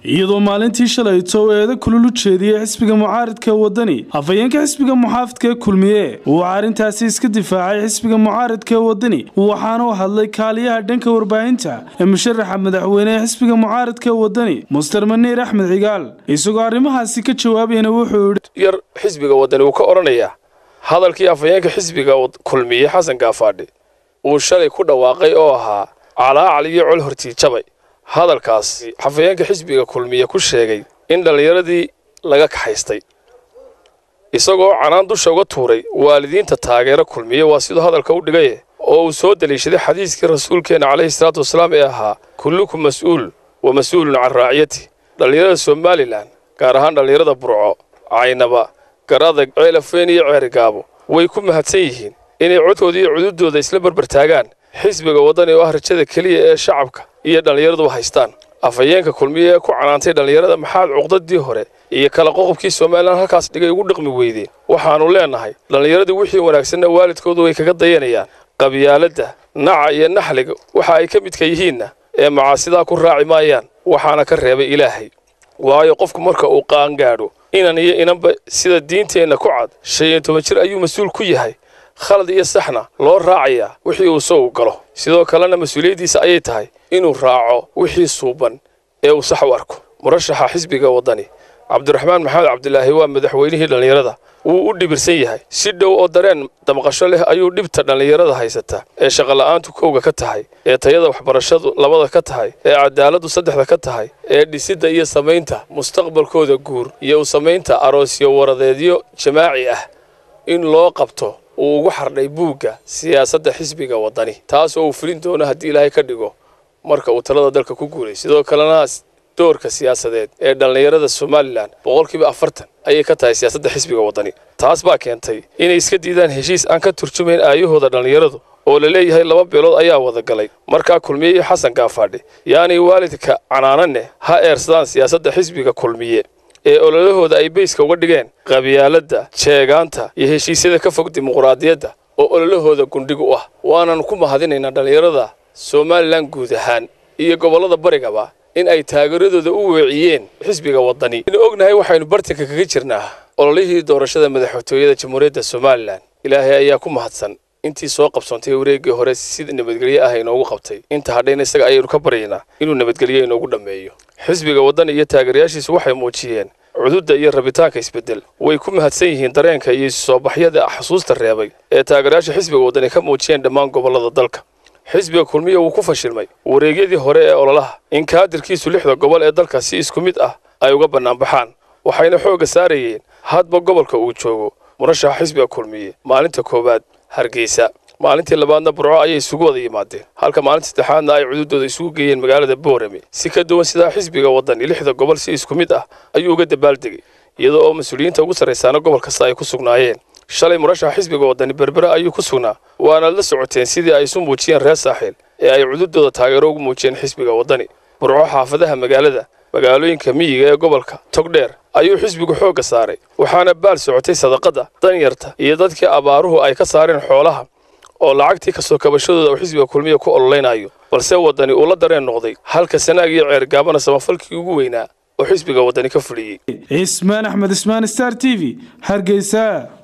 iyadoo maalintii shalayto uu eeda kulul u jeediyey xisbiga mucaaridka wadani afhayeenka xisbiga muxaafidka kulmiye uu arrintaasi iska difaacay xisbiga mucaaridka wadani waxaana u hadlay kaaliyaha dhanka warbaahinta ee musharaxa madaxweyne ee xisbiga mucaaridka wadani muster maniir axmed cigaal isagoo arrimahaasi ka jawaabayna wuxuu yidhi yar xisbiga wadani uu ka odhanayaa hadalkii afhayeenka xisbiga kulmiye xasan gaafaadhi uu shalay ku dhawaaqay oo ahaa calaacal iyo col hortiijabay hadalkaas xafayeenka xisbiga kulmiye ku sheegay in dhallinyaradii laga kaxaystay isagoo canaan dusha uga tuuray waalidiinta taageero kulmiye waa siduu hadalka u dhigaye oo uu soo daliishaday xadiiskii rasuulkeenna calayhi salaatu wasalaam ee ahaa kullukum mas'uul wa mas-uulun can raaciyati dhallinyarada somalilan gaar ahaan dhallinyarada burco caynaba garadag ceelafeen iyo ceerigaabo way ku mahadsan yihiin inay codkooda iyo cududooda isla barbartaagaan xisbiga waddani oo ah rajada keliya ee shacabka iyo dhallinyaraduba haystaan afhayeenka kulmiye ee ku canaantay dhallinyarada maxaad cuqdadii hore iyo kala qoqobkii somalilan halkaas dhigay ugu dhaqmi weydeen waxaannu leennahay dhallinyaradii wixii wanaagsanna waalidkoodu way kaga dayanayaan qabyaaladda naca iyo naxliga waxa ay ka midka yihiinna ee macaasidaa ku raaci maayaan waxaana ka reebay ilaahay waayo qofku marka uu qaangaadho inan iyo inanba sida diinteenna ku cad shan iyo toban jir ayuu mas-uul ku yahay khalad iyo saxna loo raacayaa wixii uu isagu galo sidoo kalena mas-uuliyaddiisa ayay tahay inuu raaco wixii suuban ee uu sax u arko murashaxa xisbiga waddani cabdiraxmaan maxamed cabdilaahi waa madaxweynihii dhallinyarada wuu u dhibirsan yahay si dhow oo dareen damqasho leh ayuu dhibta dhallinyarada haysata ee shaqola'aantu kowga ka tahay ee tayada waxbarashadu labada ka tahay ee cadaaladdu saddexda ka tahay ee dhisidda iyo samaynta mustaqbalkooda guur iyo u samaynta aroosyo waradeedyo jamaaci ah in loo qabto uu ugu xardhay buugga siyaasadda xisbiga waddani taas oo uu fulin doono haddii ilaahay ka dhigo marka uu talada dalka ku guulay sidoo kalena doorka siyaasadeed ee dhallinyarada somalilan boqolkiiba afartan ayay ka tahay siyaasadda xisbiga waddani taas baa keentay inay iska diidaan heshiis aan ka turjumayn aayahooda dhallinyaradu oo la leeyahay laba beelood ayaa wada galay markaa kulmiye iyo xasan gaafaadhi yaanay waalidka canaananne ha eersadaan siyaasadda xisbiga kulmiye ee ololahooda ay beyska uga dhigeen qabyaaladda jeegaanta iyo heshiisyada ka fog dimuquraadiyadda oo ololahooda gundhig u ah waanan ku mahadinaynaa dhallinyarada somalilan guud ahaan iyo gobollada barigaba in ay taageeradooda u weeciyeen xisbiga waddani inu ognahay waxaynu bartanka kaga jirnaa ololihii doorashada madaxtooyada jamhuuriyadda somalilan ilaahay ayaa ku mahadsan intii soo qabsoontay wareeggii hore sida nabadgelye ah inoogu qabtay inta hadhayna isaga ayaynu ka baryaynaa inuu nabadgelye inoogu dhammeeyo xisbiga waddani iyo taageerayaashiisu waxay muujiyeen cududda iyo rabitaanka isbeddel way ku mahadsan yihiin dareenka iyo isusoobaxyada xusuusta reebay ee taageerayaasha xisbiga waddani ka muujiyeen dhammaan gobollada dalka xisbiga kulmiya wuu ku fashilmay wareegyadii hore ee ololaha in kaadirkiisu lixda gobol ee dalka si isku mid ah ay uga bannaanbaxaan waxayna xoogga saarayeen hadba gobolka uu joogo murashaxa xisbiga kulmiye maalinta koowaad hargeysa maalintii labaadna burco ayay isugu wada yimaadeen halka maalinta saddexaadna ay cududooda isugu geeyeen magaalada boorame si ka duwan sidaa xisbiga waddani lixda gobol si isku mid ah ayuu uga dabaaldegay iyadoo oo mas-uuliyiinta ugu sarraysaana gobol kasta ay ku sugnaayeen shalay murashaxa xisbiga waddani berbere ayuu ku sugnaa waana la socoteen sidii ay isu muujiyeen reer saaxiil ee ay cududooda taageero ugu muujiyeen xisbiga waddani burco xaafadaha magaalada magaalooyinka miyiga ee gobolka togdheer ayuu xisbigu xoogga saaray waxaana baal socotay sadaqadda danyarta iyo dadkii abaaruhu ay ka saareen xoolaha oo lacagtii kasoo kabashadooda uu xisbiga kulmiya ku ololaynayo balse waddani uu la dareen noqday halka sanaag iyo ceergaabana samafalkii ugu weynaa oo xisbiga waddani ka fuliyey cismaan axmed ismaan star t v hargeysa